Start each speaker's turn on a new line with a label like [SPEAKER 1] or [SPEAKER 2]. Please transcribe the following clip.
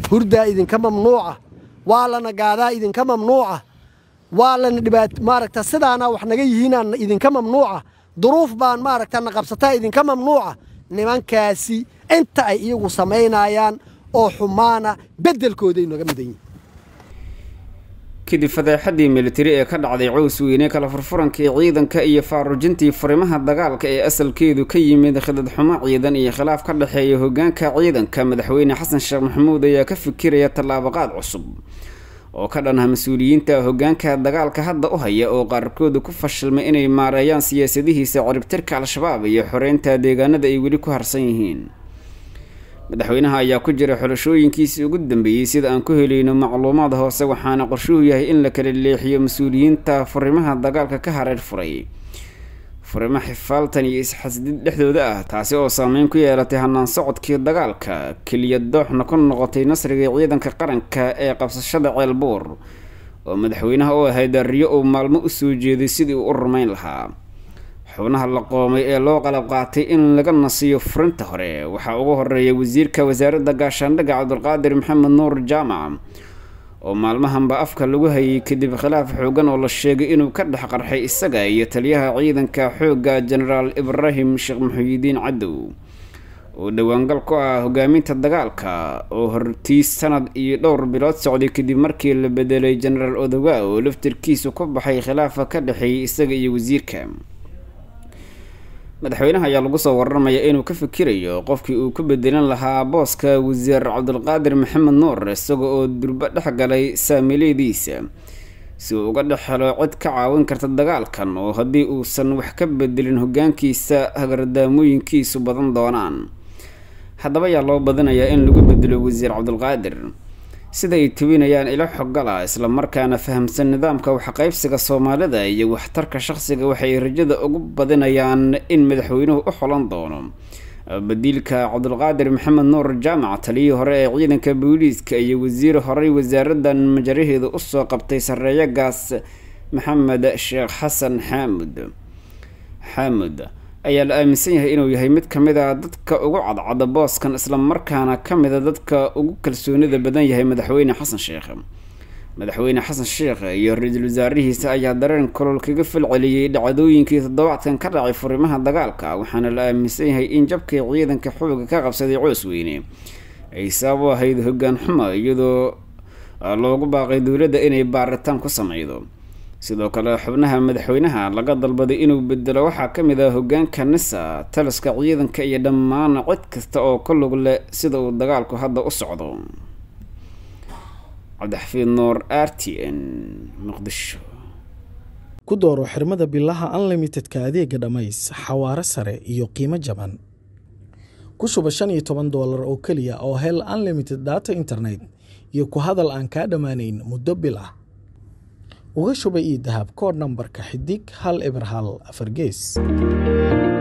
[SPEAKER 1] hurdaa idinka mamnuuca waa lana gaadaa idinka mamnuuca waa lana dhibaat maaragta sidaana wax naga yihiinaan idinka mamnuuca duruuf baan maaragta na qabsataa idinka mamnuuca nimankaasi inta ay iyagu samaynayaan oo xumaana beddelkooday naga midan yihin
[SPEAKER 2] kadib fadeexadii militari ee ka dhacday cows weyne kala furfurankii ciidanka iyo faarujintii furimaha dagaalka ee asalkeedu ka yimid khidadxumo ciidan iyo khilaaf ka dhexeeya hogaanka ciidanka madaxweyne xasan sheekh maxamuud ayaa ka fikiraya tallaabaqaad cusub oo ka dhanah mas-uuliyiinta hogaanka dagaalka hadda u haya oo qaarkooda ku fashilmay inay maareeyaan siyaasadihiisa ciribtirka al-shabaab iyo xoreynta deegaanada ay weli ku harsan yihiin madaxweynaha ayaa ku jira xulashooyinkiisii ugu dambeeyey sida aan ku helayno macluumaad hoose waxaana qorshuhu yahay in la kala leexiyo mas-uuliyiinta furimaha dagaalka ka hareer furay furimo xifaaltan iyo isxasdid dhexdooda ah taasi oo saameyn ku yeelatay hanaan socodkii dagaalka keliya dooxna ku noqotay nasriga ciidanka qaranka ee qabsashada ceelbuur oo madaxweynaha u ahayd riyo uu maalmo usoo jeeday sidii uu u rumayn lahaa xubnaha la qoomay ee loo qalab qaatay in laga nasiyo furinta hore waxaa ugu horeeya wasiirka wasaaradda gaashaandhigga cabdulqaadir maxamed nuur jaamac oo maalmahanba afka lagu hayay kadib khilaaf xoogan oo la sheegay inuu ka dhex qarxay isaga iyo taliyaha ciidanka xoogga jenaraal ibraahim sheekh muxuyidiin cadow oo dhowaangal ku ah hogaaminta dagaalka oo hortiis sanad iyo dhowr bilood socday kadib markii la bedelay jenaraal odowa oo laftirkiisu ku baxay khilaafa ka dhexeeyay isaga iyo wasiirka madaxweynaha ayaa lagu soo waramayaa inuu ka fikirayo qofkii uu ku bedelan lahaa booska wasiir cabdulqaadir maxamed nuur isaga oo durbo dhex galay saamileediisa si uu uga dhex helo cid ka caawin karta dagaalkan oo haddii uusan wax ka bedelin hogaankiisa hagardaamooyinkiisu badan doonaan haddaba ayaa loo badinayaa in lagu bedelo wasiir cabdulqaadir sida ay tawinayaan ilo xogala islamarkaana fahamsan nidaamka waxqaybsiga soomaalida iyo waxtarka shaqsiga waxay rajada ugu badinayaan in madaxweynuhu u xolan doono badiilka cabdulqaadir maxamed nuur jaamac taliyii hore ee ciidanka booliiska iyo wasiir horey wasaaradan majaraheeda usoo qabtay sareeyo gaas maxamed sheekh xasan xaamud xaamud ayaa la aaminsan yahay inuu yahay mid ka mid a dadka ugu cadcada booskan islamarkaana ka mida dadka ugu kalsoonida badan yahay madaxweyne xasan sheekh madaxweyne xasan sheekh iyo ra-iisul wasaarihiisa ayaa dareen kolol kaga falceliyey dhacdooyinkii toddobaadkan ka dhacay furimaha dagaalka waxaana la aaminsan yahay in jabkii ciidanka xooga ka qabsaday coos weyne ay sabab u ahayd hogaan xumo iyadoo loogu baaqay dowladda inay baaritaan ku sameydo sidoo kale xubnaha madaxweynaha laga dalbaday inuu bedelo waxaa ka mid ah hogaanka nisa taliska ciidanka iyo dhammaan cid kasta oo ka lug leh sida uu dagaalku hadda u socdo cabdixafiid nuur r t n muqdisho
[SPEAKER 3] ku dooro xirmada bilaha unlimitedka adeega dhammays xawaaro sare iyo qiimo jaban ku shuba shan iyo toban doolar oo keliya oo hel unlimited data internet iyo ku hadal aan kaa dhammaanayn muddo bil ah uga shuba io dahab kood nambarka xidig hal eber hal afar gees